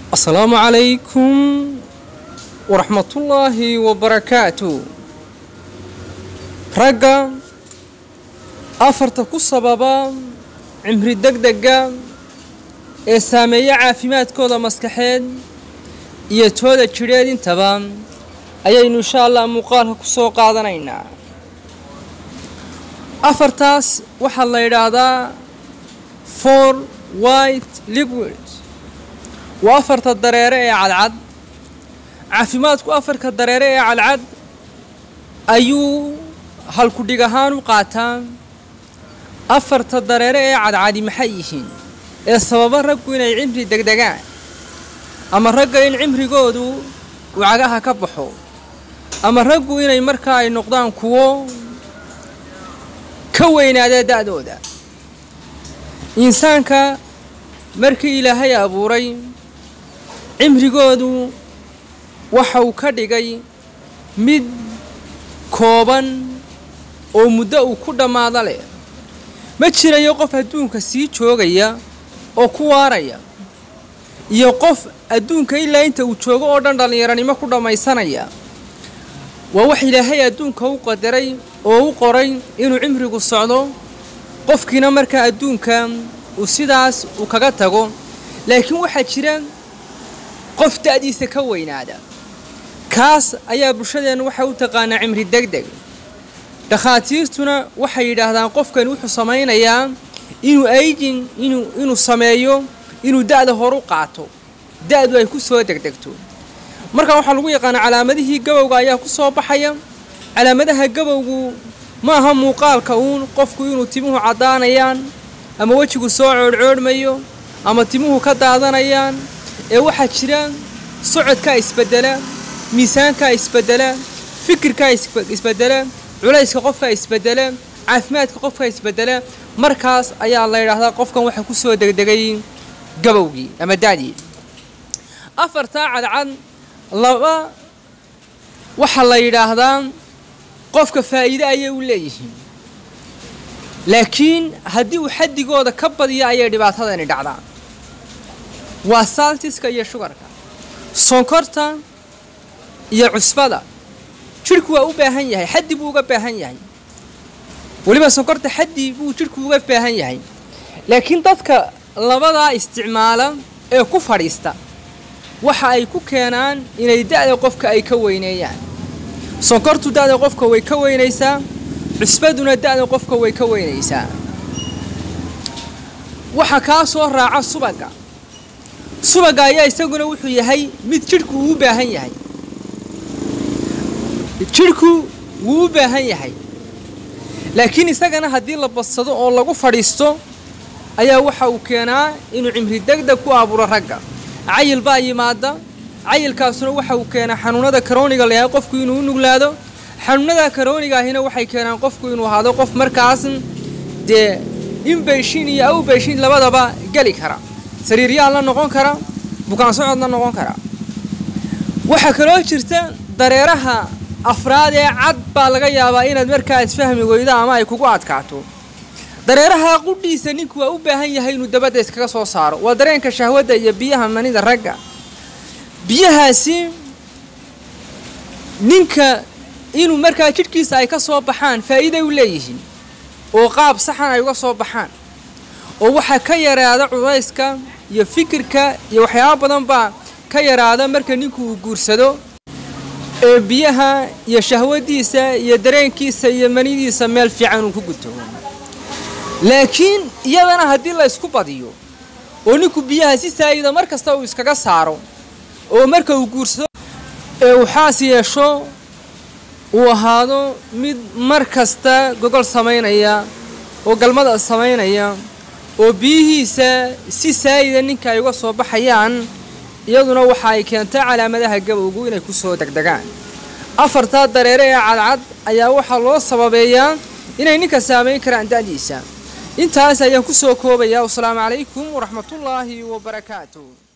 asalaamu calaykum waraxmatullaahi wabarakaatu ragga afarta ku sababa cimri degdega ee saameeya caafimaadkooda maskaxeed iyo tooda jidheed intaba ayaynu insha allah muuqaalka ku soo qaadanaynaa afartaas waxaa la yidhaahdaa for white liquid waa afarta dareere ee cadcad caafimaadku afarka dareere ee cadcad ayuu halkudhig ahaan u qaataa afarta dareere ee cadcadi maxay yihiin ee sababa raggu inay cimri degdegaan ama ragga in cimrigoodu uu cagaha ka baxo ama raggu inay markaa ay noqdaan kuwo ka weynaada da-dooda insaanka markii ilaahay abuuray cimrigoodu waxa uu ka dhigay mid kooban oo muddo uu ku dhammaado leh ma jirayo qof adduunka sii joogaya oo ku waaraya iyo qof adduunka ilaa inta uu joogo oo dhan dhallinyaranimo ku dhammaysanaya waa wax ilaahay adduunka u qadaray oo u qoray inuu cimrigu socdo qofkiina markaa adduunka uu sidaas uu kaga tago laakiin waxaa jira qof da-diisa ka weynaada kaas ayaa bulshadeennu waxay u taqaanaa cimri degdeg dhakhaatiirtuna waxay yidhaahdaan qofkani wuxuu samaynayaa inuu aygin inuu inuu sameeyo inuu da-da horu qaato da-du ay ku soo degdegto markaa waxaa lagu yaqaanaa calaamadihii gabowga ayaa ku soo baxaya calaamadaha gabowgu ma aha muuqaalka uun qofku inuu timuhu caddaanayaan ama wejigu soo coodhcoodhmayo ama timuhu ka daadanayaan ee waxaa jira socodkaa isbedela miisaankaa isbedela fikirkaa isbedela culayska qofkaa isbedela caafimaadka qofkaa isbedela markaas ayaa la yidhaahdaa qofkan waxa ku soo degdegay gabowgii ama da-dii afartaa cadcad laba waxaa la yidhaahdaa qofka faa'iide ayay u leeyihiin laakiin haddii uu xaddigooda ka badiyo ayay dhibaatadani dhacdaa waa saaltiska iyo shugarka sonkorta iyo cusbada jidhku waa u baahan yahay xaddi buu uga baahan yahay weliba sonkorta xaddi buu jidhku uga baahan yahay laakiin dadka labadaa isticmaala ee ku fadhiista waxa ay ku keenaan inay da-da qofka ay ka weyneeyaan sonkortu da-da qofka way ka weynaysaa cusbaduna da-da qofka way ka weynaysaa waxa kaa soo raaca subagga subagga ayaa isaguna wuxuu yahay mid jidhku uu u baahan yahay jidhku wuu u baahan yahay laakiin isagana haddii la badsado oo lagu fadhiisto ayaa waxa uu keenaa inuu cimri degdeg ku abuuro ragga cayil baa yimaada cayilkaasuna waxa uu keenaa xanuunada karooniga la yahay qofku inuu u nuglaado xanuunada karooniga ahina waxay keenaan qofku inuu ahaado qof markaas dee inbayshin iyo awbayshin labadaba geli kara sariiryaal la noqon kara bukaan socod la noqon kara waxaa kaloo jirta dareeraha afraad ee cad baa laga yaabaa inaad markaa isfahmi weydo ama ay kugu adkaato dareeraha qudhiisa ninku waa u baahan yahay inuu dabadda iskaga soo saaro waa dareenka shahwadda iyo biyaha manida ragga biyahaasi ninka inuu markaa jidhkiisa ay ka soo baxaan faa'iiday u leeyihiin oo qaab saxan ay uga soo baxaan oo waxaa ka yaraada cudayska iyo fikirka iyo waxyaaba badan baa ka yaraada marka ninku uu guursado ee biyaha iyo shahwadiisa iyo dareenkiisa iyo manidiisa meel fiican uu ku guto laakiin iyadana haddii la ysku badiyo oo ninku biyaha si saayida mar kasta uu iskaga saaro oo marka uu guursado ee uu xaas yeesho uu ahaado mid mar kasta gogol samaynaya oo galmada samaynaya oo biyihiisa si saayida ninka ay uga soo baxayaan iyaduna waxa ay keentaa calaamadaha gabowgu inay ku soo degdegaan afartaa dareere ee cadcad ayaa waxaa loo sababeeyaa inay ninka saamayn karaan da-diisa intaas ayaan ku soo koobayaa wasalaamu calaykum waraxmatullaahi wabarakaatu